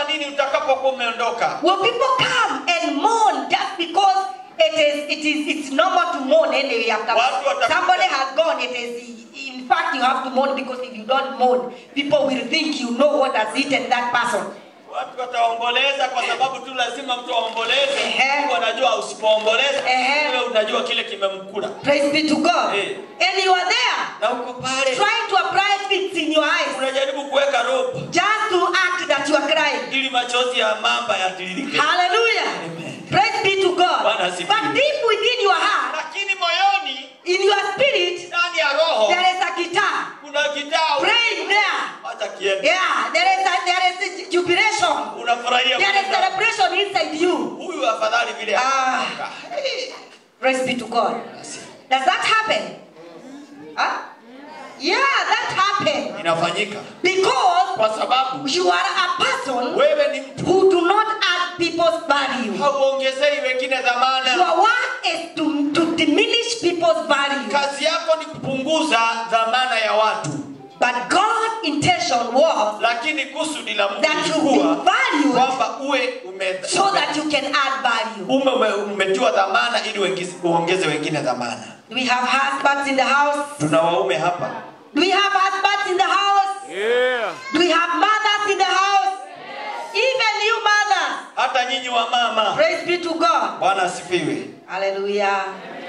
utasema nini utakapokuwa umeondoka Will people come and mourn just because it is it is it's normal to mourn anyway after Watu watakuja- somebody has gone? It is in fact you have to mourn because if you don't mourn, people will think you know what has eaten that person. watu wataomboleza kwa sababu tu lazima mtu aomboleze Ehe. Mungu anajua usipoomboleza Ehe. wewe unajua kile kimemkula Praise be to God. Eh. And you are there na uko pale trying to apply fits in your eyes unajaribu kuweka rope just to act that you are crying. ili machozi ya mamba yatiririke Hallelujah. Amen. Praise be to God. Bwana asifiwe. But deep within your heart, lakini moyoni in your spirit, ndani ya roho there is a guitar kuna kitaa praying there. hata kiende Yeah, there is a, there is a jubilation. unafurahia There is kwenda. celebration inside you. huyu afadhali vile Ah. anaondoka. Hey. Praise be to God. Does that happen? Huh? Yeah, that happen. inafanyika Because kwa sababu you are a person wewe ni mtu who do not add people's value. hauongezei wengine dhamana Your work is to, to diminish people's value. kazi yako ni kupunguza dhamana ya watu But God's intention was lakini kusudi la Mungu that you be lilikuwa valued kwamba uwe ume, so that you can add value. ume, ume, umetiwa dhamana ili wengizi- uongeze wengine dhamana Do we have husbands in the house? tuna waume hapa Do we have husbands in the house? Yeah. Do we have mothers in the house? Even you mothers. hata nyinyi wa mama Praise be to God. bwana asifiwe Hallelujah.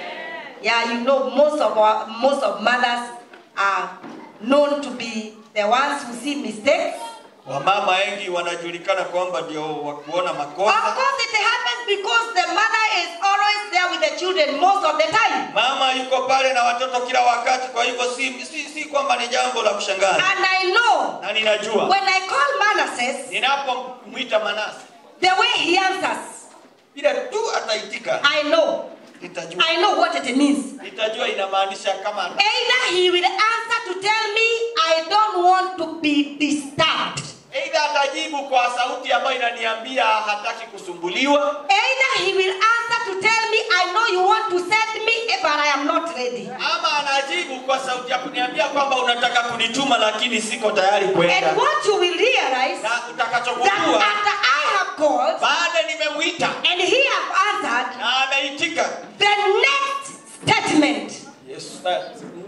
Yeah, you know most of our most of mothers are known to be the ones who see mistakes. wamama wengi wanajulikana kwamba ndio wa kuona Of makosa course, it happens because the mother is always there with the children most of the time. mama yuko pale na watoto kila wakati kwa hivyo si, si, si kwamba ni jambo la kushangaza And I know na ninajua when I call Manasseh, ninapomwita manase the way he answers, bila tu ataitika I know. nitajua I know what it means. nitajua inamaanisha kama Either he will answer to tell me I don't want to be disturbed. Aidha atajibu kwa sauti ambayo inaniambia hataki kusumbuliwa, Either he will answer to tell me I know you want to send me but I am not ready. ama anajibu kwa sauti ya kuniambia kwamba unataka kunituma lakini siko tayari And kwenda. what you will realize Na that utakachogundua after I have called baada nimemwita and he have answered, na ameitika, the next statement, Yesu na-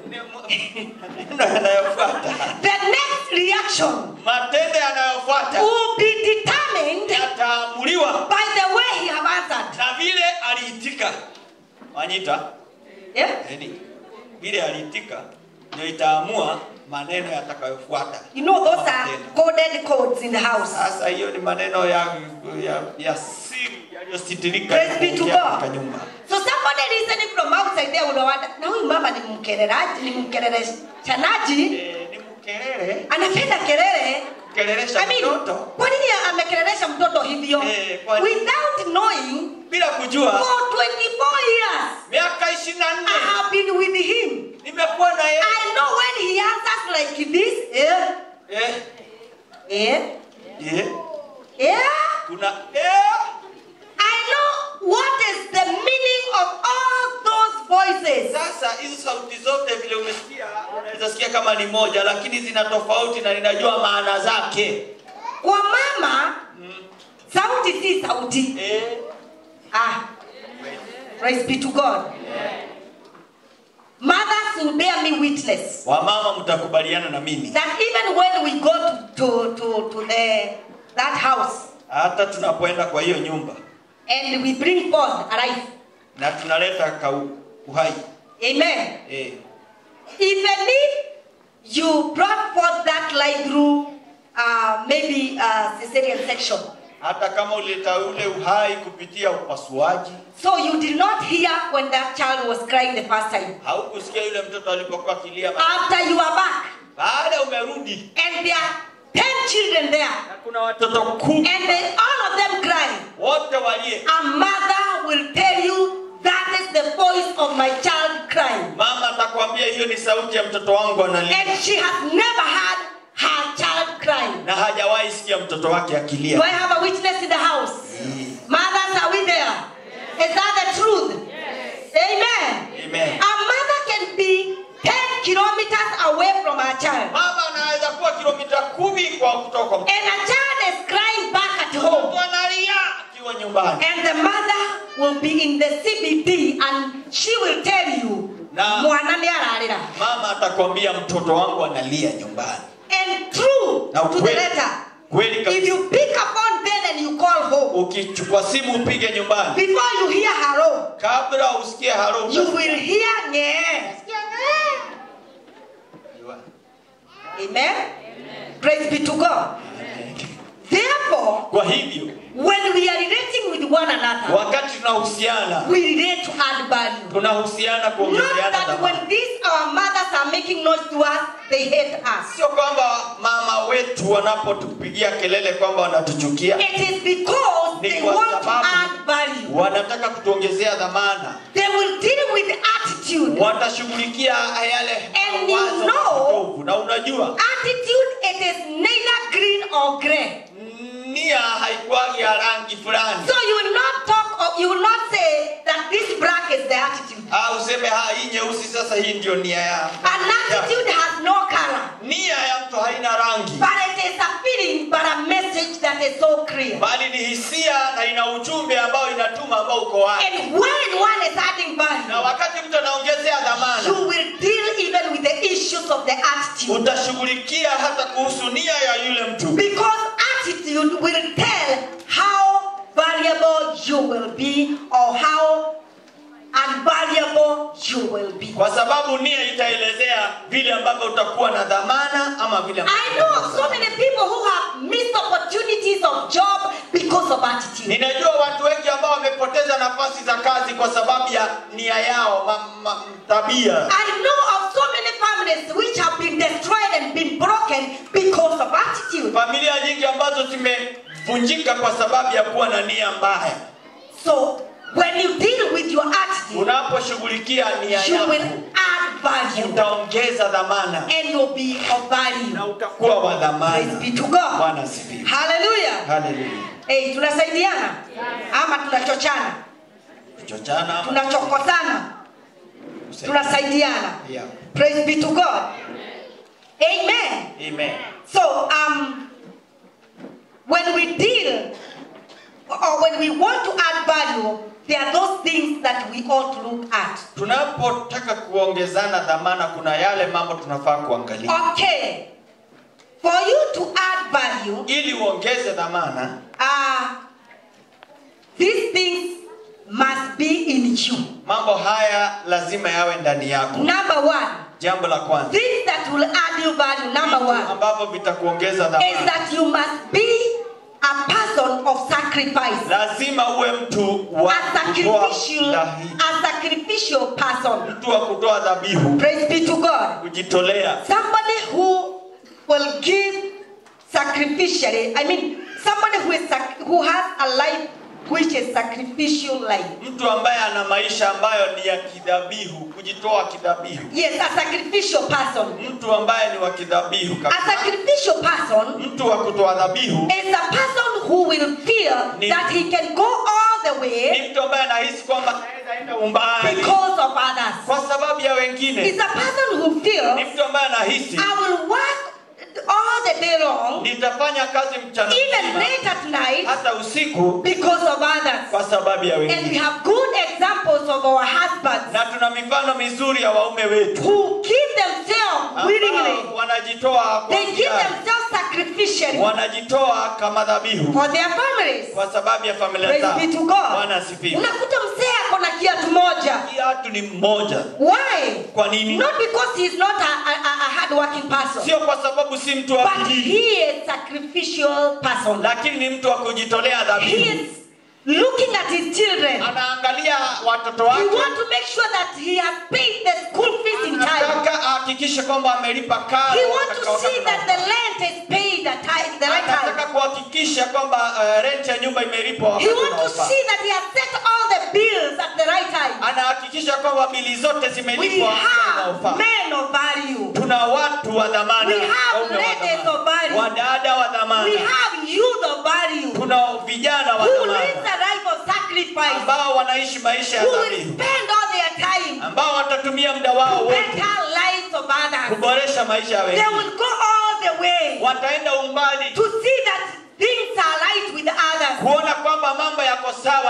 maneno yanayofuata, the next reaction matendo yanayofuata will be determined yataamuliwa by the way he have answered. na vile aliitika. Wanyita Yeah? yani, vile aliitika ndio itaamua maneno yatakayofuata. You know those are Matendo. coded codes in the house. Sasa hiyo ni maneno ya ya, ya siri yaliyositirika Praise be to kuingia God. katika nyumba. So somebody listening from outside there will wonder, na huyu mama ni mkelelaji, ni mkeleleshanaji, Eh, ni mkelele anapenda kelele. kelelesha I mean, mtoto kwa nini amekelelesha mtoto hivyo? Eh, kwa- Without knowing, bila kujua. for 24 years, Miaka ishirini na I nne have been with him. nimekuwa na yeye I know when he answers like this, eh, eh, eh, eh, eh, kuna eh, I know what is the meaning of all those voices. Sasa hizo sauti zote vile umesikia, unaweza sikia kama ni moja, lakini zina tofauti na ninajua maana zake. Kwa mama, sauti si sauti. Eh, Ah, praise be to God. Mothers will bear me witness wamama mtakubaliana na mimi, that even when we go to, to, to, to the, that house hata tunapoenda kwa hiyo nyumba and we bring forth a life, na tunaleta kau, uhai amen. eh, Even if you brought forth that life through uh, maybe a cesarean section, hata kama uleta ule uhai kupitia upasuaji, so you did not hear when that child was crying the first time. haukusikia yule mtoto alipokuwa akilia. After you are back Baada umerudi and there are 10 children there na kuna watoto kumi and they, all of them crying, wote walie, a mother will tell you that is the voice of my child crying. mama atakwambia hiyo ni sauti ya mtoto wangu analia, And she has never heard her child crying. na hajawahi sikia mtoto wake Do akilia. I have a witness in the house? Mothers, are we there? Is that the truth? Amen. Amen. A mother can be 10 kilometers away from her child. Mama anaweza kuwa kilomita kumi kwa kutoka kwa mtoto. And a child is crying back at nyumbani and the mother will be in the CBD and she will tell you Na- mwana nĩ ararĩra mama atakwambia mtoto wangu analia nyumbani and true na to the kweli letter kweli if kabisa you pick upon them and you call home ukichukua simu upige nyumbani before you hear hello kabla usikie haro you will hear ngee amen praise be to God therefore kwa hivyo when we are relating with one another wakati tunahusiana we relate to add value tunahusiana Not kuongezeana that thamani when these our mothers are making noise to us, they hate us. sio kwamba mama wetu wanapotupigia kelele kwamba wanatuchukia It is because Ni they kwa want to sababu- add value. wanataka kutuongezea dhamana They will deal with attitude. watashughulikia yale And mawazo you know- potovu. na unajua Attitude, it is neither green or gray. nia haikuwagi ya rangi fulani So you will not talk or you will not say that this black is the attitude. Ah, useme ha hii nyeusi sasa hii ndio nia ya An attitude has no color. nia ya mtu haina rangi But it is a feeling, but a message that is so clear. bali ni hisia na ina ujumbe ambao inatuma ambao uko wazi And when one is adding na value, wakati mtu anaongezea dhamana you will deal even with the issues of the attitude. utashughulikia hata kuhusu nia ya yule mtu Because attitude will tell how valuable you will be or how unvaluable you will be. kwa sababu nia itaelezea vile ambavyo utakuwa na dhamana ama vile ambavyo I know of so many people who have missed opportunities of job because of attitude. ninajua watu wengi ambao wamepoteza nafasi za kazi kwa sababu ya nia yao ma, ma, tabia I know of so many families which have been destroyed and been broken because of attitude. familia nyingi ambazo zimevunjika kwa sababu ya kuwa na nia mbaya So when you deal with your attitude, unaposhughulikia nia you will yako add value utaongeza dhamana and you'll be of value. na utakuwa wa Praise dhamana be to God. bwana asifiwe Hallelujah. haleluya Hey, tunasaidiana ama tunachochana? kuchochana ama Tunachokosana? kusaidia. Tunasaidiana. Yeah. Praise be to God. Amen. Amen. So, um, when we deal or when we want to add value, there are those things that we ought to look at. tunapotaka kuongezana dhamana kuna yale mambo tunafaa kuangalia Okay. For you to add value, ili uongeze dhamana uh, these things must be in you. mambo haya lazima yawe ndani yako Number one, jambo la kwanza things that will add you value, number vitu one, ambavyo vitakuongeza is dhamana that you must be a person of sacrifice. lazima uwe mtu wa A kutoa sacrificial, dhahi- a sacrificial person. mtu wa kutoa dhabihu Praise be to God. kujitolea Somebody who will give sacrificially. I mean, somebody who is sac- who has a life which is sacrificial life. mtu ambaye ana maisha ambayo ni ya kidhabihu kujitoa kidhabihu Yes, a sacrificial person. mtu ambaye ni wa kidhabihu A kabisa sacrificial person mtu wa kutoa dhabihu is a person who will feel Ni- that he can go all the way ni mtu ambaye anahisi kwamba anaweza enda umbali because of others. kwa sababu ya It's wengine a person who ni feels mtu ambaye anahisi I will work all the day long, nitafanya kazi mchana even mzima late at night, hata usiku because of others. kwa sababu ya And we wengine have good examples of our husbands na tuna mifano mizuri ya waume wetu who give themselves willingly. ambao wanajitoa kwa They give hiari. themselves sacrificially wanajitoa kama dhabihu for their families. kwa sababu ya familia Praise zao be to God. bwana asifiwe Unakuta mzee ako na kiatu moja. kiatu ni mmoja Why? kwa nini Not because he is not a, a, a hard-working person, sio kwa sababu si mtu wa but bidii he is sacrificial person. lakini ni mtu wa kujitolea He dhabihu is looking at his children. anaangalia watoto He wake wants to make sure that he has paid the school fees in time. anataka ahakikishe kwamba amelipa karo He wants katika to see wakati that the unaofaa. rent is paid at time, the right time. anataka kuhakikisha kwamba uh, rent ya nyumba imelipwa He wakati wants to unaofaa see that he has set all the bills at the right time. anahakikisha kwamba bili zote We zimelipwa wakati have unaofaa men of value. tuna watu wa dhamana We have waume wa ladies dhamana, of value. wadada wa dhamana We have youth of value tuna vijana wa who live dhamana the life of sacrifice, ambao wanaishi maisha ya who will dhabihu spend all their time ambao watatumia muda wao to wote better lives of others. kuboresha maisha ya They wengine will go all the way wataenda umbali to see that things are right with others. kuona kwamba mambo yako sawa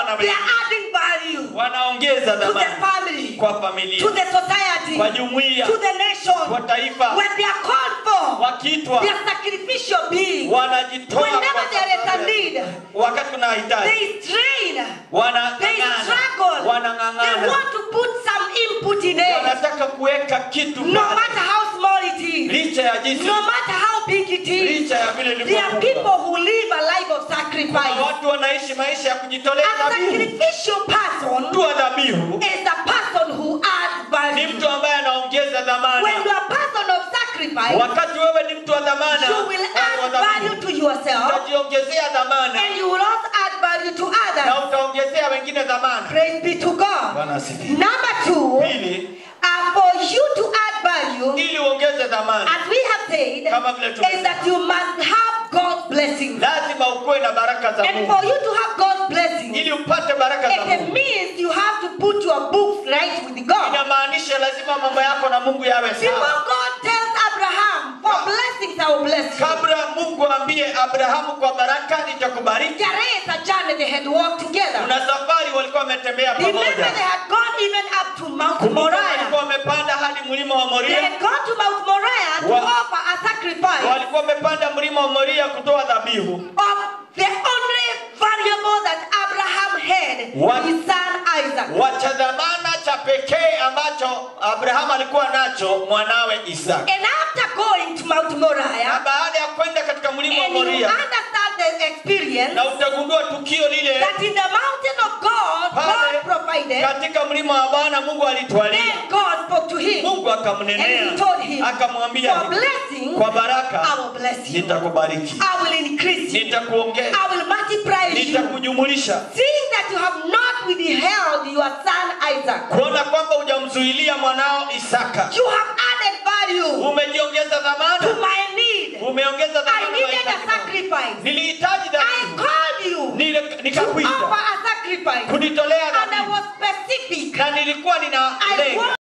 na They wengine are adding value wanaongeza to the dhamani family, kwa familia to the society, kwa jumuiya to the nation. kwa taifa When they are called for, wakiitwa they are sacrificial beings. wanajitoa Whenever kwa there is a sababu ya- need, wakati kuna hitaji they strain, they wanang'ang'ana struggle, they wanang'ang'ana want to put some input in it. wanataka kuweka kitu No pale. matter how small it is, licha ya jinsi no matter how big it is, licha ya vile there are ilivyokuwa people who live a life of Kuna sacrifice. watu wanaishi maisha ya kujitolea A dhabihu sacrificial person mtu wa dhabihu is a person who adds ni value. mtu ambaye anaongeza dhamana When you are a person of sacrifice, wakati wewe ni mtu wa dhamana you will watu wa add dhabihu, value to yourself utajiongezea dhamana and you will also add value to others. na utaongezea wengine dhamana Praise be to God. Bwana asifiwe. Number two, pili uh, for you to add value, ili uongeze dhamana as we have said, Kama vile tumesema. is that you must have God's blessings. lazima ukuwe na baraka za And mungu for you to have God's blessings, ili upate baraka za it mungu means you have to put your books right with God. inamaanisha lazima mambo yako na mungu yawe Before sawa God tells Abraham, for blessings I will bless you. kabla mungu ambie abrahamu kwa baraka nitakubariki There is a journey they had walked together. kuna safari walikuwa wametembea Remember, pamoja they had gone even up to Mount Kumbuka Moriah. walikuwa wamepanda hadi mlima wa They moria had gone to Mount Moriah to Wa- offer a sacrifice walikuwa wamepanda mlima wa moria kutoa dhabihu of the only variable that Abraham had, What? his son Isaac. wacha dhamana cha pekee ambacho abrahamu alikuwa nacho mwanawe isaka And after going to Mount na Moriah, baada ya kwenda katika mlima wa and you moria understand the experience na utagundua tukio lile that in the mountain of God, God pale provided, katika mlima wa bwana mungu alitwalia then God spoke to him. mungu And akamnenea he told him, akamwambia For hivi, blessing, kwa baraka I will bless you. nitakubariki I will increase you. nitakuongeza I will multiply you. nitakujumulisha Seeing that you have not withheld your son Isaac, kuona kwamba hujamzuilia mwanao isaka you have added value umejiongeza to dhamana my need. umeongeza I dhamana needed a mahitaji yangu. sacrifice. nilihitaji I dhabihu called you Nile- to offer nikakuita a sacrifice. kunitolea And I dhabihu was specific. na nilikuwa nina I lenga